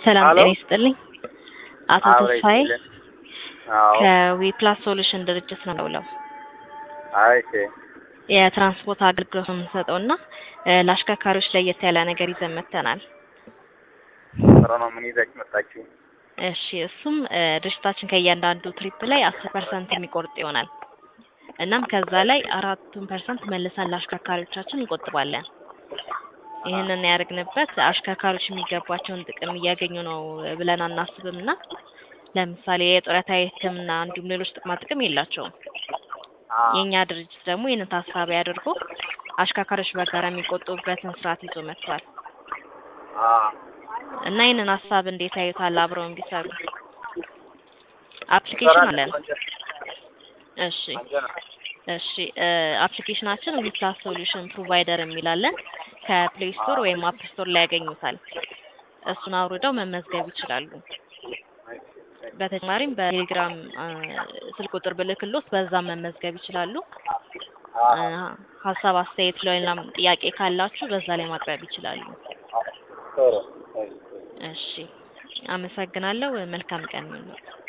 ሰላም ሄሎ ጤና ይስጥልኝ። አቶ አብረ ተስፋዬ ይስጥልን። አዎ ከዊፕላስ ሶሉሽን ድርጅት ነው የምደውለው። አይ እሺ የትራንስፖርት አገልግሎት ነው የምንሰጠው እና እ ለአሽከርካሪዎች ለየት ያለ ነገር ይዘን መጥተናል። ጥሩ ነው። ምን ይዛችሁ መጣችሁ? እሺ እሱም እ ድርጅታችን ከእያንዳንዱ ትሪፕ ላይ አስር ፐርሰንት የሚቆርጥ ይሆናል። እናም ከዛ ላይ አራቱን ፐርሰንት መልሰን ለአሽከርካሪዎቻችን እንቆጥባለን። ይህንን ያደርግንበት አሽከርካሪዎች የሚገባቸውን ጥቅም እያገኙ ነው ብለን አናስብም እና ለምሳሌ የጡረታ የሕክምና እንዲሁም ሌሎች ጥቅማ ጥቅም የላቸውም። አዎ የእኛ ድርጅት ደግሞ ይህንን ታሳቢ አድርጎ አሽከርካሪዎች በጋራ የሚቆጥቡበትን ስርዓት ይዞ መጥቷል አዎ እና ይህንን ሀሳብ እንዴት ያዩታል? አብረው እንዲሰሩ አፕሊኬሽን አለን። እሺ ቆንጆ ነው። እሺ እ አፕሊኬሽናችን ዊፕላስ ሶሉሽን ፕሮቫይደር የሚላለን ከፕሌይ ስቶር ወይም አፕ ስቶር ላይ ያገኙታል። እሱን አውርደው መመዝገብ ይችላሉ። በተጨማሪም በቴሌግራም እ ስልክ ቁጥር ብልክሎት በዛም መመዝገብ ይችላሉ። እ ሀሳብ አስተያየት፣ ሌላም ጥያቄ ካላችሁ በዛ ላይ ማቅረብ ይችላሉ። ጥሩ እሺ አመሰግናለሁ። መልካም ቀን ይሁንልዎት።